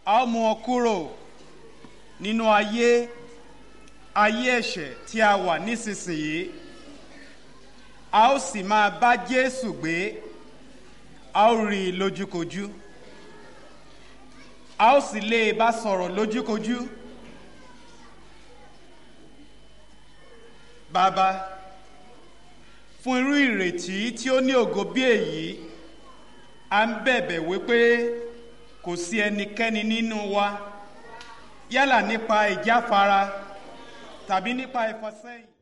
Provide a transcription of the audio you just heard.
a ó mú ọ kúrò nínú ayé ayé ẹ̀ṣẹ̀ tí a wà nísinsìnyí a ó sì máa bá jésù gbé a ó rí i lójúkojú a ó sì lè bá sọ̀rọ̀ lójúkojú bàbá fún irú ìrètí tí ó ní ògo bí èyí a ń bẹ̀bẹ̀ wípé kò sí ẹnikẹ́ni nínú wa yálà nípa ìjáfara tàbí nípa ìfọsẹ́yìn.